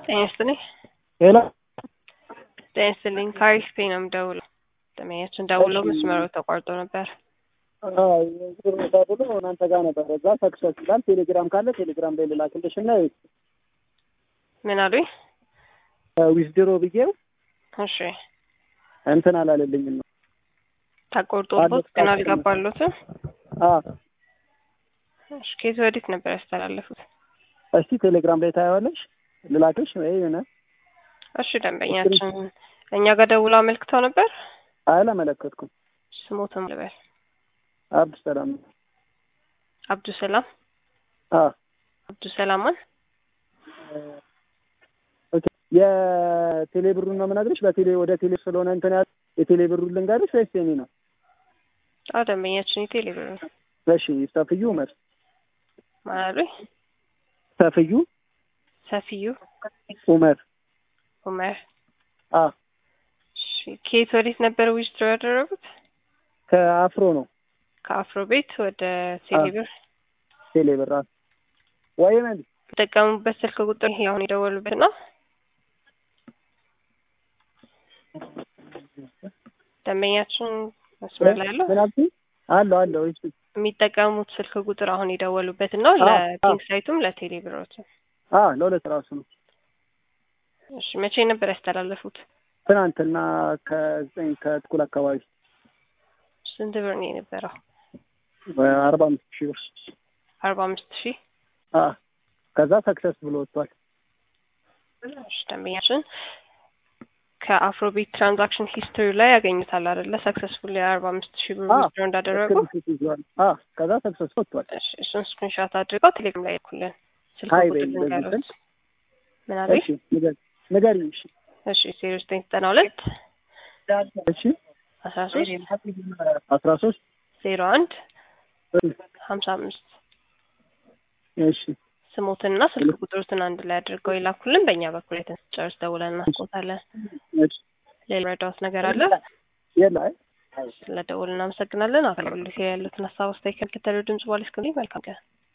ጤና ይስጥልኝ። ሄሎ ጤና ይስጥልኝ። ከአሪፍ ፔ ነው የምደውለው። ደንበኛችን ደውለው መስመሩ ተቋርጦ ነበር። ብሎ እናንተ ጋር ነበር። እዛ ሰክሰስ ይላል። ቴሌግራም ካለ ቴሌግራም ላይ ልላክልሽ እና ምን አሉኝ? ዊዝድሮ ብዬው እሺ እንትን አላለልኝም ነው። ተቆርጦበት ግን አልገባሉትም። አዎ እሺ ከየት ወዴት ነበር ያስተላለፉት? እስቲ ቴሌግራም ላይ ታየዋለሽ። ልላክልሽ ወይ ሆነ እሺ ደንበኛችን እኛ ጋር ደውለው አመልክተው ነበር። አላመለከትኩም። ስሞትም ልበል አብዱ ሰላም አብዱ ሰላም አ አብዱ ሰላማን ኦኬ የቴሌ ብሩን ነው የምነግርሽ። በቴሌ ወደ ቴሌ ስለሆነ እንትን ያለ የቴሌ ብሩን ልንገርሽ ወይስ የኔ ነው? አዎ ደንበኛችን የቴሌ ብር ነው። እሺ ሰፍዩ ኡመር ማን አሉኝ? ሰፍዩ ሰፊዩ ኡመር ኡመር አ እሺ ከየት ወዴት ነበር ዊዝድሮ ያደረጉት? ከአፍሮ ነው ከአፍሮ ቤት ወደ ቴሌ ብር ቴሌ ብር አ ወይ ምን የተጠቀሙበት ስልክ ቁጥር ይሄ አሁን የደወሉበት ነው። ደንበኛችን መስመር ላይ ያለው ምን አልሽኝ? አለው አለው እሺ የሚጠቀሙት ስልክ ቁጥር አሁን የደወሉበት ነው። አዎ፣ ለፒንክ ሳይቱም ለቴሌ ብሮችም። አ ለሁለት ራሱ ነው። እሺ መቼ ነበር ያስተላለፉት? ትናንትና ከዘጠኝ ከጥቁል አካባቢ ስንት ብር ነው የነበረው? አርባ አምስት ሺህ ብር አርባ አምስት ሺህ አ ከዛ ሰክሰስ ብሎ ወጥቷል። እሺ ደንበኛችን ከአፍሮቤት ትራንዛክሽን ሂስትሪ ላይ ያገኙታል አይደለ? ሰክሰስፉል የአርባ አምስት ሺህ ብር አዎ። ዊዝድሮ እንዳደረጉ ስክሪንሾት ይዟል። አ ከዛ ሰክሰስ ወጥቷል። እሺ እሱን ስክሪንሾት አድርገው ቴሌግራም ላይ ልኩልን። ስልክ ሀይ ቁጥር በይኝ በዚህ ልንገሩት። ስልክ። ምን አለኝ? እሺ ንገሪ ንገሪኝ። እሺ እሺ ዜሮ ዘጠኝ ዘጠና ሁለት እሺ አስራ ሶስት አስራ ሶስት ዜሮ አንድ ሀምሳ አምስት እሺ ስሞትንና ስልክ ቁጥሩትን አንድ ላይ አድርገው ይላኩልን። በእኛ በኩል የተጨርስ ደውለን እናስቆታለን። እሺ ሌላ ረዳውት ነገር አለ? የለ አይ ስለ ደውል እናመሰግናለን። አገልግሎት ላይ ያሉትን ሀሳብ አስተያየት ከሚከተለው ድምጽ በኋላ እስክንገኝ መልካም ቀን